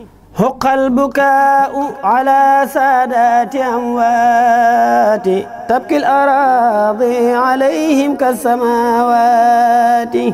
حق البكاء على سادات أموات تبكي الأراضي عليهم كالسماوات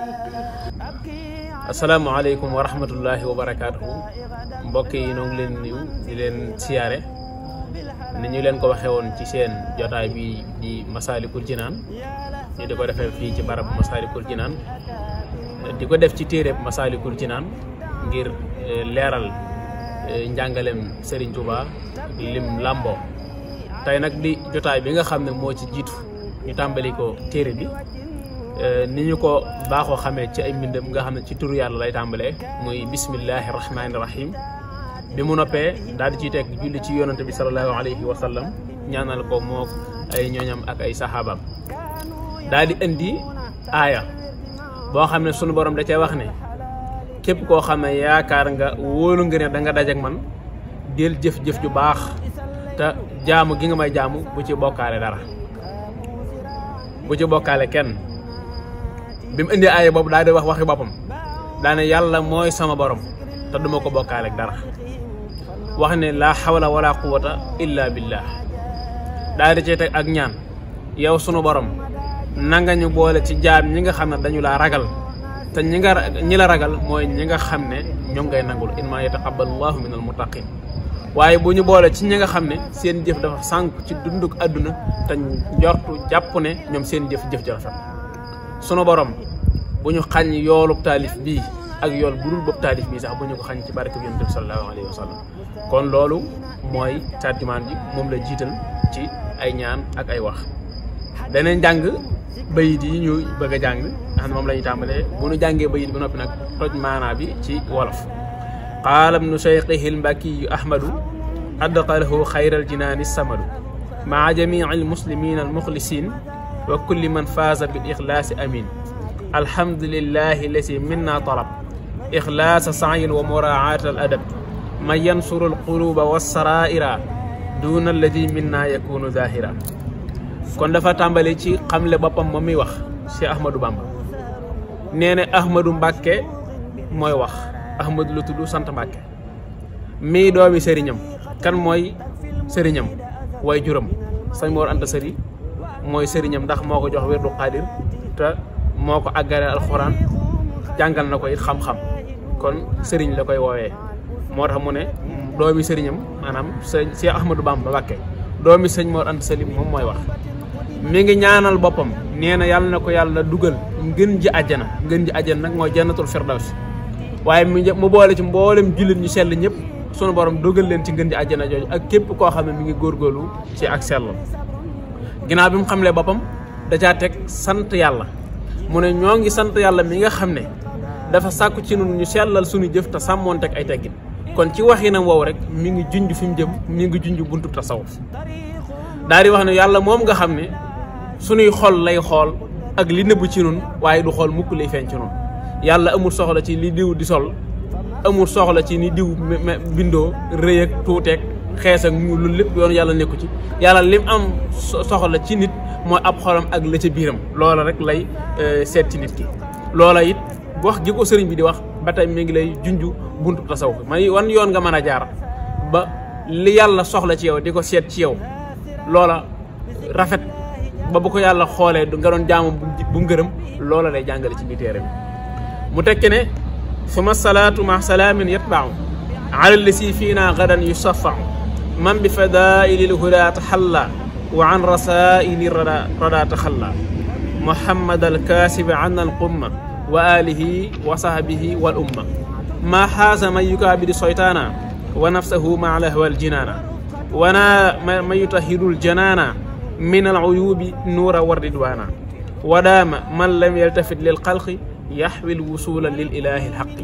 asalaamaaleykum wa rahmatullahi wa barakaatuhu mbokk yi ñoo ngi leen nuyu di leen siyaare ni ñu leen ko waxee woon ci seen jotaay bi di Masaalikul Jinaan ñu di ko defee fii ci barab Masaalikul Jinaan di ko def ci téereb Masaalikul Jinaan ngir leeral njàngalem Serigne Touba lim làmboo tey nag di jotaay bi nga xam ne moo ci jiitu ñu tàmbali ko téere bi ni ñu ko baaxoo xamee ci ay mbindam nga xam ne ci turu yàlla lay tàmbalee muy bismillahi rahmaani rahim bi mu noppee daal di ciy teg julli ci yonante bi salallahu alayhi wa sallam ñaanal ko mook ay ñooñam ak ay saxaabaam daal di indi aaya boo xam ne sunu borom da cee wax ne képp koo xam ne yaakaar nga wóolu nga ne da nga dajek man del jëf-jëf ju baax te jaamu gi nga may jaamu bu ci bokkaale dara bu ci bokkaale kenn bi mu indi aaya boobu daal di wax waxi boppam daane yàlla mooy sama borom te duma ko bokkaale ak dara wax ne laa xawla wala quwata illa billah daal di cee teg ak ñaan yow sunu borom nanga ñu boole ci jaam ñi nga xam ne dañu laa ragal te ñi nga ñi la ragal mooy ñi nga xam ne ñoom ngay nangul inma yataqabbalu llahu min al muttaqin waaye bu ñu boole ci ñi nga xam ne seen jëf dafa sànku ci dunduk àdduna te njortu jàpp ne ñoom seen jëf jëf ji rafet sunu borom bu ñu xañ yoolub taalif bii ak yool bu dul bopp taalif bii sax bu ñu ko xañ ci barke bi yonent bi sallallahu alayhi wa sallam kon loolu mooy tarjumaan bi moom la jiital ci ay ñaan ak ay wax danañ jàng bayit yi ñu bëgg a jàng nga xam ne moom la ñuy tàmbalee bu ñu jàngee bayit ba noppi nag toj maanaa bi ci wolof qaala ibnu cheikhihi lmbakiyu ahmadu adqalahu xayral jinaani samadu maa jamii almuslimina almuxlisin wa kulli man faaza bil ixlaasi amin alhamdulillahi lasi minna talab ixlaasa saayin wa muraaat al adab man yansuru alquluba wassaraira duna alladi minna yakunu zahira kon dafa tàmbali ci xamle boppam moom muy wax Cheikh Ahmadou Bamba nee na Ahmadou Mbàkke mooy wax Ahmadou la tudd sant Mbàkke mii doomi sëriñam kan mooy sëriñam way juram sañ Mor Anta Sëri mooy sëriñam ndax moo ko jox wérdu xaadir te moo ko àggale alxuraan jàngal na ko it xam-xam kon sëriñ la koy woowee moo tax mu ne doomi sëriñam maanaam sëñ Cheikh Ahmadou Bamba Mbàkke doomi sëñ Mor Anta Sali moom mooy wax mi ngi ñaanal boppam nee na yàlla na ko yàlla dugal ngën ji àjjana ngën ji àjjana nag mooy jannatul firdaws waaye mu boole ci mboolem jullit ñu sell ñëpp sunu borom dugal leen ci ngën ji àjjana jooju ak képp koo xam ne mi ngi góorgóorlu ci ak sellam ginnaaw bi mu xamlee boppam da caa teg sant yàlla mu ne ñoo ngi sant yàlla mi nga xam ne dafa sàkku ci nun ñu sellal suñu jëf te sàmmoon teg ay teggin kon ci waxinam woowu rek mi ngi junj fi mu jëm mi ngi junj buntu tasawuf daal di wax ne yàlla moom nga xam ne suñuy xol lay xool ak li nëbb ci nun waaye du xool mukk lay feeñ ci nun yàlla amul soxla ci li diw di sol amul soxla ci ni diw bindoo rëy ak tuuteeg xees ak ñu lu lépp yoon yàlla nekku ci yàlla lim am soxla ci nit mooy ab xolam ak la ca biiram loola rek lay seet ci nit ki loola it wax gi ko sëriñ bi di wax ba tey mi ngi lay junju buntu tasawuf may wan yoon nga mën a jaar ba li yàlla soxla ci yow di ko seet ci yow loola rafet ba bu ko yàlla xoolee nga doon jaamu bu ngërëm loola lay jàngale ci biir téere bi mu tekki ne suma salaatu ma salaamin yatbau ala lasi fiina gadan yusafau man bi fadaili lhuda taxalla wa an rasaili rada rada taxalla muhammad alkaasibi an alqumma wa alihi wa sahbihi wal umma ma xaasa man yukaabidi soytaana wa nafsahu ma lahwa aljinaana wana man yutahiru ljanaana min aluyubi nuura wa ridwaana wadaama man lam yaltafit lil xalqi yaxwi lwusula lil ilahi lxaqi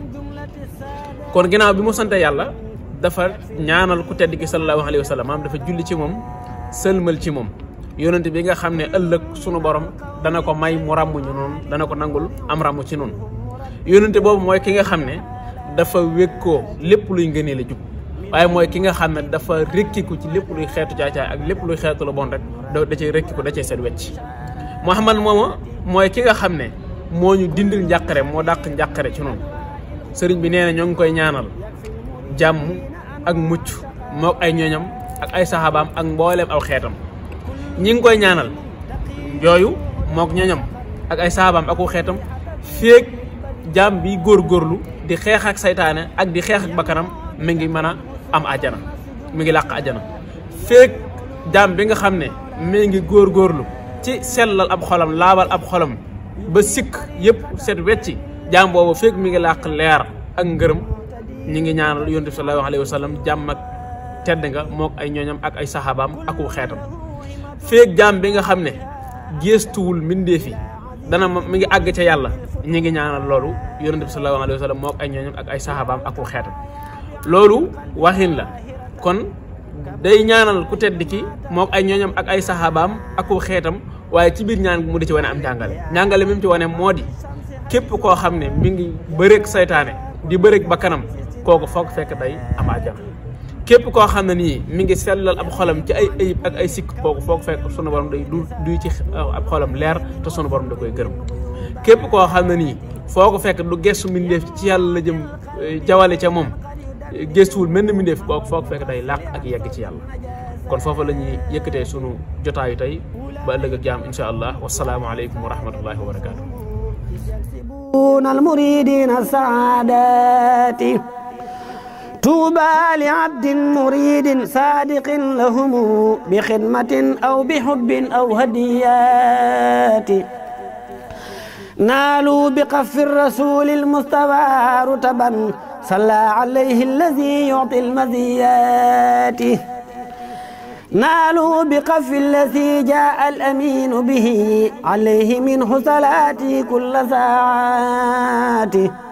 kon ginnaaw bi mu sante yàlla dafa ñaanal ku tedd ki sallallahu alayhi wa sallam maam dafa julli ci moom sëlmal ci moom yonent bi nga xam ne ëllëg sunu borom dana ko may mu ràmm ñu noonu dana ko nangul am ràmm ci noonu yonent boobu mooy ki nga xam ne dafa wékkoo lépp luy ngënee la jub waaye mooy ki nga xam ne dafa rekkiku ci lépp luy xeetu caacaay ak lépp luy xeetu la bon rek da da cay rekkiku da cay set wecc Muhammad mooma mooy ki nga xam ne moo ñu dindil njàqare moo dàq njàqare ci noonu sëriñ bi nee na ñoo ngi koy ñaanal jàmm ak mucc mook ay ñooñam ak ay saxaabaam ak mbooleem aw xeetam ñi ngi koy ñaanal yooyu mook ñooñam ak ay saxaabaam ak aw xeetam féeg jàmm bi góorgóorlu di xeex ak saytaane ak di xeex ak bakkanam mi ngi mën a am àjjana mi ngi làq àjjana féeg jàmm bi nga xam ne mi ngi góorgóorlu ci sellal ab xolam laabal ab xolam ba sikk yëpp set wecci jaam boobu fekk mi ngi làq leer ak ngërëm ñi ngi ñaanal yonent bi sallallahu alayhi wa sallam jàmm ak tedd nga mook ay ñooñam ak ay saxaabaam ak wu xeetam feek jaam bi nga xam ne géestuwul mbindeef yi dana mi ngi àgg ca yàlla ñi ngi ñaanal loolu yonent bi sallallahu alayhi wa sallam mook ay ñooñam ak ay saxaabaam ak wu xeetam loolu waxin la kon day ñaanal ku tedd ki mook ay ñooñam ak ay saxaabaam ak wu xeetam waaye ci biir ñaan mu di ci wane am njàngale njàngale mi mu ci wane moo di képp koo xam ne mi ngi bëreeg saytaane di bëreeg bakkanam kooku foog fekk day am àjjana képp koo xam ne nii mi ngi sellal ab xolam ci ay ayib ak ay sikk kooku foog fekk sunu borom day du duy ci ab xolam leer te sunu borom da koy gërëm képp koo xam ne nii foo ko fekk du gestu mbindeef ci yàlla la jëm jawale ca moom gestuwul mel ni mbindeef kooku foog fekk day làq ak yegg ci yàlla kon foofu la ñuy yëkkatee sunu jotaayu tey ba ëllëg ak jaam insha allah wasalaamu aleykum wa rahmatullahi wa barakatuh المريدين السعادات طوبى لعبد مريد صادق لهم بخدمة أو بحب أو هديات نالوا بقف الرسول المصطفى رتبا صلى عليه الذي يعطي المزيات نالوا بقف الذي جاء الأمين به عليه منه صلاتي كل ساعات